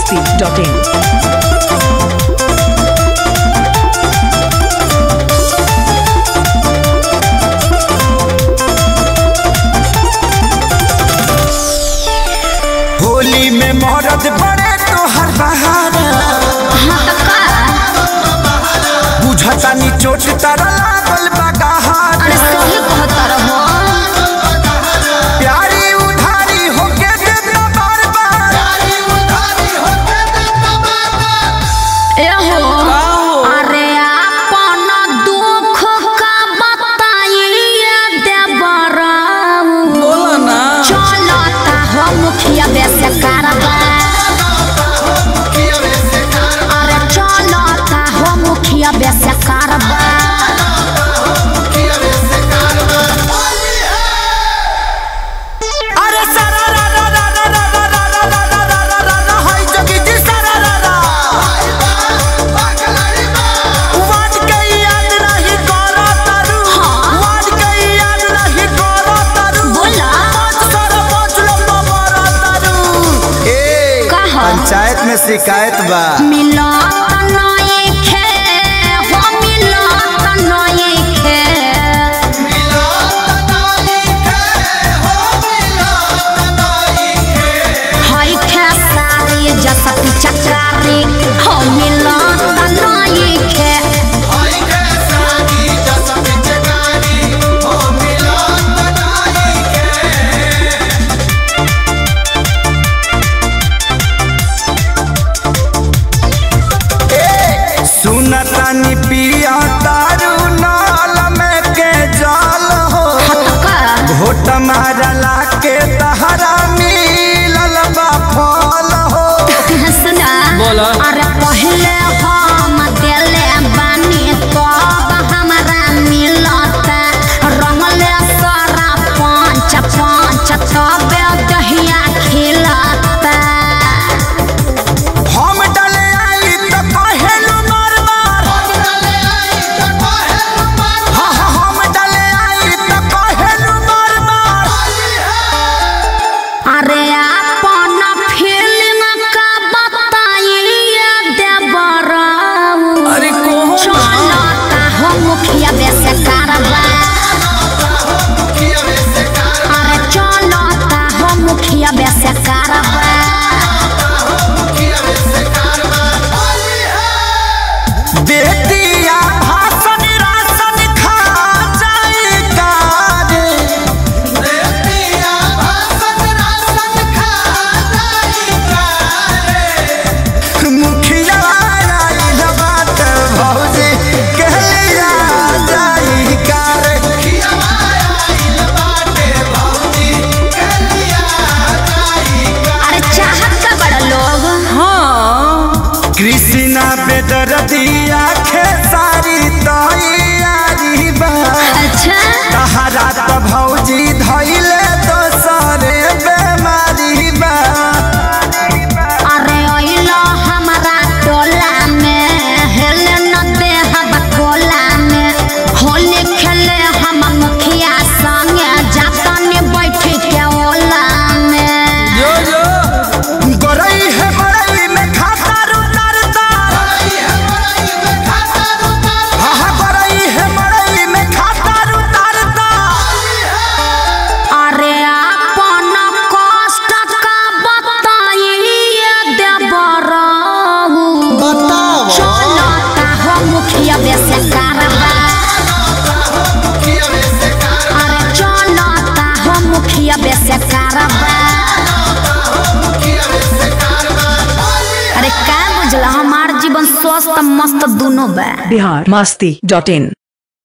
masti.in. Holi में मरद बड़े तोहर बहारा बुझता नी चोट तारा लागल बा गहारा अरे सही कहता रहो प्यारी उधारी होके दे दो बार बार ए हो अरे अपन दुख का बताइए देवराऊ बोला ना चलता हो मुखिया बेसे कारबा अरे चलता हो मुखिया बेसे कारबा अरे सारा रा रा रा रा रा रा रा रा रा रा रा रा रा रा हाय जोगी जी सारा रा रा वाट के याद नहीं करो तारू वाट के याद नहीं करो तारू बोला। पाँच सारा पाँच लम्बा मारा तारू ए कहा? पंचायत में शिकायत बा मिलत नइखे हो मिलत नइखे हई खेसारी जसती चकारी हो मिलत नइखे सुनतानी पिया तारू नाल में के जाल हो हतका घोट मारला के तहरा मिलल बा फल हो सुना बोला। अरे पहले हम देले बानी तब हमरा मिलत रंगले सारा पाँच पाँच तब दहिया खिलत हम डले आई तो कहेलु मार मार हाँ हाँ हम डले आई तो कहेलु मार मार अरे अपन फिल्म का बताइए देवराऊ अरे कहो चलता हो मुखिया बेसे कारबा अरे चलता हो मुखिया बेसे कारबा बेटिया भाषण राशन खा जाए कारे मुखिया आइल बात भौजी कहलिया जाई कारे अरे चाहत का बड़ा लोग हाँ कृष्णा बेदरदिया खेसारी तैयारी बा अच्छा तहरा त भौजी धैले दोसरे बेमारी बा अरे ओइलो हमारा टोला में हेले न दे हम कोला में होली खेले हम मुखिया संगे जातने बैठ के ओला में जो जो गोरई है मरई में खाता रुतारता हाँ हाँ गोरई है मरई में खाता रुतारता अरे अपन कष्ट का बताइए देवराहू चलता हो मुखिया बेसे कारबा अरे चलता हो मुखिया बेसे कारबा अरे का बुझला हमार जीवन स्वस्थ मस्त दोनों बा बिहार masti.in.